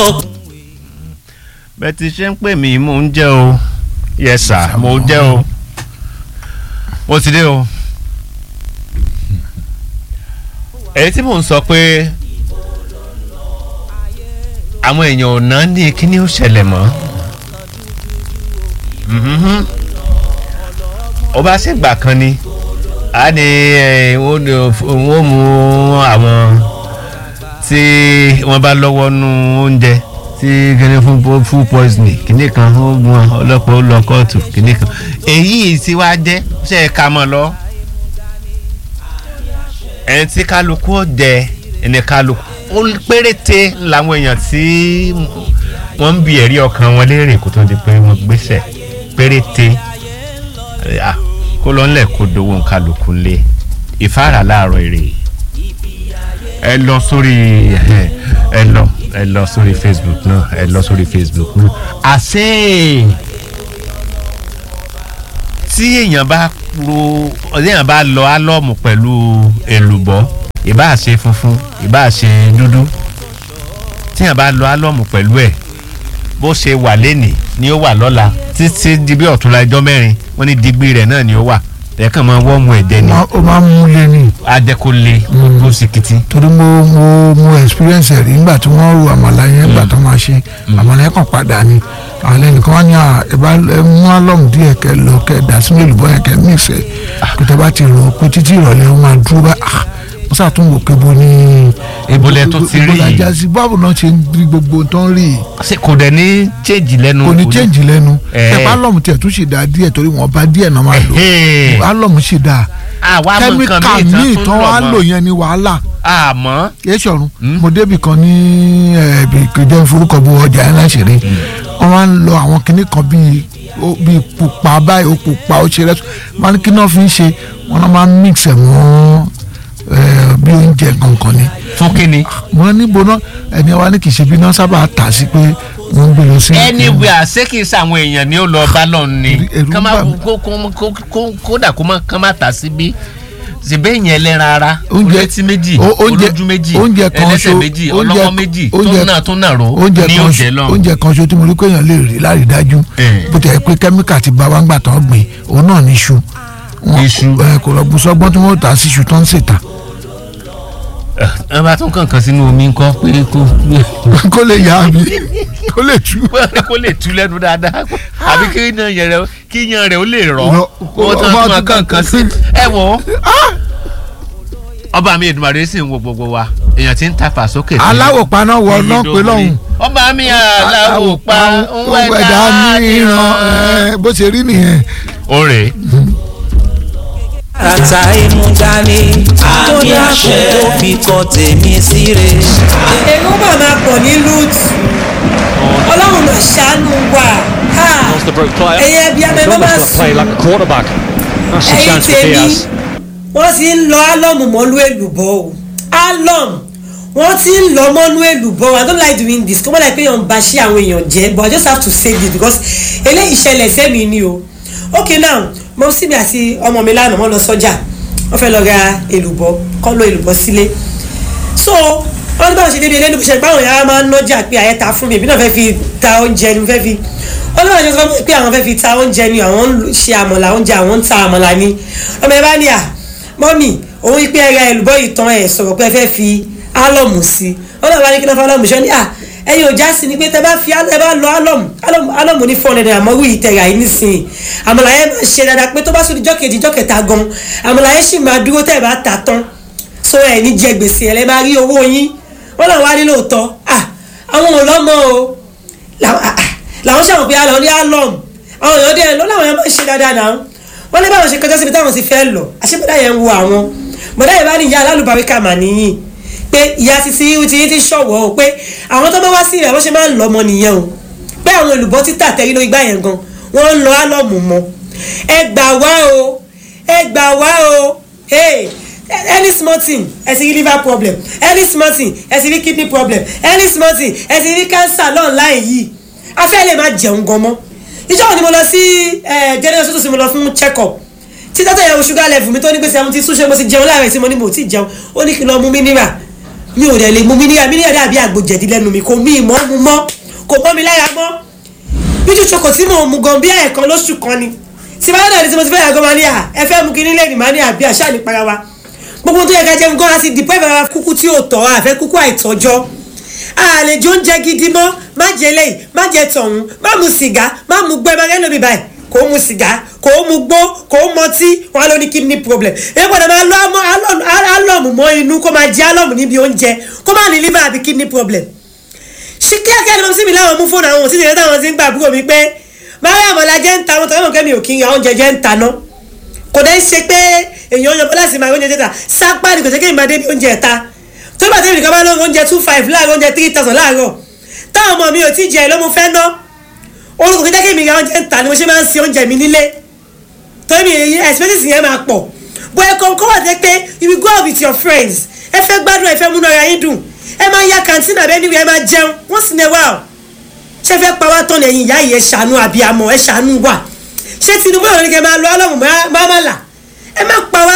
bẹ́ẹ̀ ti ṣe ń pè mí mò ń jẹ́ o yes sir mò ń jẹ́ o mo ti dé o èyí tí mò ń sọ pé àwọn èèyàn ò ná ní kíní ó ṣẹlẹ̀ mọ́ Mhm. ó bá ṣègbà kan ni a ní ẹ, wọ́n wọ́n mú àwọn tí wọ́n bá lọ́wọ́ nú oúnjẹ tí kíní fún po- food poisoning kíní kan ó gun ọlọ́pàá ó lọ kóòtù kíní kan èyí tí wàá jẹ́ ṣe é ka mọ́ lọ ẹni tí kálukú ó jẹ ẹni kálukú ó péréte làwọn èèyàn tí wọ́n ń bi ẹ̀rí ọkàn wọn léèrè kó tó di pé wọ́n gbéṣẹ̀ péréte Ah, kó lọ ńlẹ̀ kó dowó kálukú lé ìfáàrà láàárọ̀ èrè ẹ lọ sórí ẹ ẹ lọ ẹ lọ sórí facebook náà ẹ lọ sórí facebook náà àṣẹ tí èèyàn bá ro èèyàn bá lọ álọ́ọ̀mù pẹ̀lú èlùbọ́ ìbá ṣe funfun ìbá ṣe dúdú tí èèyàn bá lọ álọ́ọ̀mù pẹ̀lú ẹ̀ bó ṣe wà lénìí ni ó wà lọ́la títí di bí ọ̀túnla ẹjọ́ mẹ́rin wọ́n ní digbí rẹ̀ náà ni ó wà ẹ̀ẹ̀kan máa wọ́ọ̀mù ẹ̀dẹ́ ni ó máa ń mú lé ní ajẹ́kọ̀ọ́lé ó sì kìtì. torí mo mo mo experience ẹ̀ rí nígbà tí wọ́n ru àmàlà yẹn nígbà tó máa ṣe àmàlà yẹn kàn padà ni àwọn ẹnìkan wá ní à ẹ bá ẹ mú álọ́mù díẹ̀ kẹ lọ kẹ dà sínú èlùbọ́ yẹn kẹ mix ẹ̀ kí tẹ bá ti rò ó pé títí ìrọ̀lẹ́ ó máa dúró bá ah mo ṣàtúnwò pé bo ní. Ibo lẹ tó ti rí ibo la yìí? já sí báwo náà ṣe ń rí gbogbo tó ń rí yìí ṣe kò dẹ̀ ní change lẹ́nu. kò ní change lẹ́nu Eh. ẹ̀ álọ́mù tiẹ̀ tún ṣì dáa díẹ̀ torí wọ́n bá díẹ̀ náà máa lò Ẹ̀hẹ́. álọ́mù ṣì dáa àwa mọ nǹkan kẹ́míkà míì míì tán tán tó wá lọ lò mọ́ yẹn ní wàhálà àmọ́ kìí ṣọ̀run Mm. mo débì kan ní ẹ̀ẹ́dì kìjẹ́ forúkọ bu ọjà ẹ̀ láṣẹ̀rẹ̀ wọ́n máa ń lọ àwọn kinní kan bíi ó- bíi pupa báyìí ó pupa ó ṣe rẹ́sù máa ní kí náà fi ń ṣe wọ́n náà máa ń mix ẹ̀ mọ́ ẹ̀, bí oúnjẹ kankan ni fún kínni. mo ní níbo náà ẹni wa ní kì í ṣe bí náà sábà tà sí pé wọ́n ń gbé lọ sí. anywhere ṣé kì í ṣàwọn èèyàn ni ó lọ bá lọ ni Ẹ̀rù kán má bà mí. kó kó kó kó kódà kó má kán má tà sí bí ṣèbẹ́ yẹn ẹlẹ́ran ara Oúnjẹ- olétí méjì o- oúnjẹ- olójú méjì oúnjẹ kan ẹlẹ́sẹ̀ ṣo- méjì oúnjẹ- ọlọ́wọ́ méjì tó oúnjẹ- náà tó náà ró oúnjẹ ní kan oúnjẹ ṣo- lọ. oúnjẹ kan ṣo tí mo rí pé èèyàn lè rí lárídájú Eh. bó tẹ̀ pé kẹ́míkà ti bá wa ń gbà tán gbìn òun náà ní iṣu Wọn- Iṣu. ẹ, kò lọ bu sọgbọ́n tí wọ́n tà sí iṣu tó ń ṣètà ẹ bá tún kànkan sínú omi ńkọ́ pé kó kó lè yá mi kó lè tú. kó lè tú lẹ́nu dáadáa àbí kí yan yẹn rẹ kí yan rẹ ó lè rọ Rọ. wọ́n tún Ọba tún máa tún kànkan sí kànkan ẹ wọ. ọba mi Èdùmàrè sì ń wo gbogbo wa èèyàn ti ń tàfà sókè. sí- aláwọ̀ paná wọ Èyí náà ló pé wọlé. lọ́hùn. ọba mi aláwọ̀ pa ń òun ẹ̀dá níran ẹ, bó ṣe rí nìyẹn. ó rè é. àràtà inú dání tó dákun tó fi kọ tèmi síre. èrò mà máa pọ̀ ní loot ọlọ́run mà ṣàánú wa Ha! That's the broke player. ẹ̀yẹ bíi He's abẹ́bẹ́ almost máa got to play sùn like a quarterback. That's the ẹ̀yìn chance for tèmi Diaz. wọ́n ti ń lọ álọ́mù mọ́lú èlùbọ́ o álọ́mù wọ́n ti ń lọ mọ́lú èlùbọ́ o I don't like doing this kó má láì pé èèyàn bá ṣí àwọn èèyàn jẹ́ but I just have to say this because eléyìí ṣẹlẹ̀ sẹ́mi ni o okay now mo sì mi àti ọmọ mi lánàá wọ́n lọ sọ́jà wọ́n fẹ́ lọ ra èlùbọ́ kọ́ lọ èlùbọ́ sílé so wọ́n ní báwọn ṣe débi eléyìí ṣe báwọn yàrá máa ń nọ́jà pé àyẹ́ta fún mi èmi náà fẹ́ fi ta oúnjẹ ni mo fẹ́ fi wọ́n ní báwọn ṣe sọ fún mi pé àwọn fẹ́ fi ta oúnjẹ ni àwọn ń ṣe àmọ̀là oúnjẹ àwọn ń ta àmọ̀là ni ọmọ ẹ bá ní à mọ́mì òun yìí pé ẹ ra èlùbọ́ yìí tán ẹ̀ sọ̀rọ̀ pé ẹ fẹ́ fi álọ̀mù sí i wọ́n náà bá ní kí náà fọ́ álọ̀mù ṣọ́ ni à ẹ̀yin ò já sí ni pé tẹ bá fi ẹ bá lọ álọ̀mù álọ̀mù álọ̀mù ní four hundred àmọ́ wíì tẹ̀ra yìí nísìnyí àmọ̀là yẹn máa ṣe dáadáa pé tó bá sóri jọ́kejì jọ́kẹta gan àmọ̀là yẹn sì máa dúró tẹ̀ bá ta tán so ẹ ní jẹ gbèsè ẹ lẹ máa rí owó yín wọn làwọn wá nílò tọ ah àwọn ò lọmọ o làwọn ah, ah, làwọn ṣàwọn pé alọ ní alọm àwọn èèyàn dẹ lọ làwọn yẹn máa ń ṣe dáadáa náà wọn ní báwọn ṣe kọjá síbi táwọn ti fẹ́ lọ àṣebọdá yẹn ń wo àwọn bọdá yẹn bá ní ìyá alálùbáríkà mà níyìn pé ìyá títí ti ti ṣọwọ́ o pé àwọn tó bá wá sí rẹ̀ wọ́n ṣe máa ń lọ ọmọ nìyẹn o pé àwọn olùbọ́ títà tẹ́rí lórí gbá yẹn gan wọ́n ń lọ álọ́ọ̀mù mọ́ ẹ gbà wá o ẹ gbà wá o hey any small thing ẹ ti rí liver problem any small thing ẹ ti rí kidney problem any small thing ẹ ti rí cancer lọ́ọ̀láì yìí afẹ́ lè má jẹun gan mọ́ ìjọ́ wo ni mo lọ sí general hospital sí mo lọ fún check up tí dọ́tà yẹn wo sugar level mi tó ní pé seventy two ṣé mo ti jẹun láàárẹ̀ tí mo ní mo ti jẹun ó ní kí n lọ mú mineral mi ò dẹ̀ lè mú mi níyà mi níyà dàbí àgbo jẹ̀dí lẹ́nu mi kò mí ìmọ̀ mu mọ́ kò mọ́ mi lára mọ́ bíjú ṣoko tí mò ń mu gan bí ẹ̀ẹ̀kan lóṣù kan ni tí bá dàbí tí mo ti fẹ́ yàgò máa ní à ẹ fẹ́ mu kíní lẹ́nu máa ní àbí àṣà nípara wa gbogbo tó yẹ ká jẹun gan àti dìpọ́ ìbára kúkú tí ò tọ́ àfẹ́ kúkú àìtọ́jọ́ àlejò oúnjẹ gidi mọ́ má jẹ lẹ́yìn má jẹ tọ̀hún má mu sìgá má mu gbẹ́ má gẹ́lò mi báyìí kò mu sìgá kò mu gbó kò mọtí wọn ló ní kidney problem ẹ gbọ́dọ̀ máa lọ álọ̀mù mọ́ inú kó máa jẹ álọ̀mù níbi oúnjẹ kó má ní liver àbí kidney problem ṣí kíákíá ni mo sì mi láwọn mú fóònù àwọn òṣìṣẹ́ táwọn ti ń gbà àbúrò mi pé mariam ọlájẹ ń ta wọn tọ́lá mọ̀ kẹ́mi ò kí ń ra oúnjẹ jẹ́ ń ta ná kò dẹ́ ṣe pé èèyàn yan bọ́lá sí máa oúnjẹ jẹ́ta sápá ni kò ṣe kéèyàn máa débi oúnjẹ ẹ̀ta tó bá tẹ́lẹ̀ nìkan bá lóun oúnjẹ two five láàárọ̀ oúnjẹ three thousand láàárọ̀ táwọn ọmọ mi ò tí jẹ ló mo fẹ́ ná orúkọ kí jẹ́kẹ́ mi ra oúnjẹ ń ta ni mo ṣe máa ń se oúnjẹ mi nílé torí mi expenses yẹn máa pọ̀ bó ẹ̀kọ́ kọ́ wà dé pé you will go out with your friends ẹ fẹ́ gbádùn ẹ fẹ́ múná ara yín dùn ẹ máa ya kàntín àbẹ́ níbi ẹ máa jẹun once in a while ṣé fẹ́ pa wá tán lẹ́yìn ìyá yìí ẹ ṣàánú àbíamọ ẹ ṣàánú wà ṣé Tinubu yóò ní kẹ́ máa lọ ọlọ́run máa má là ẹ má pa wá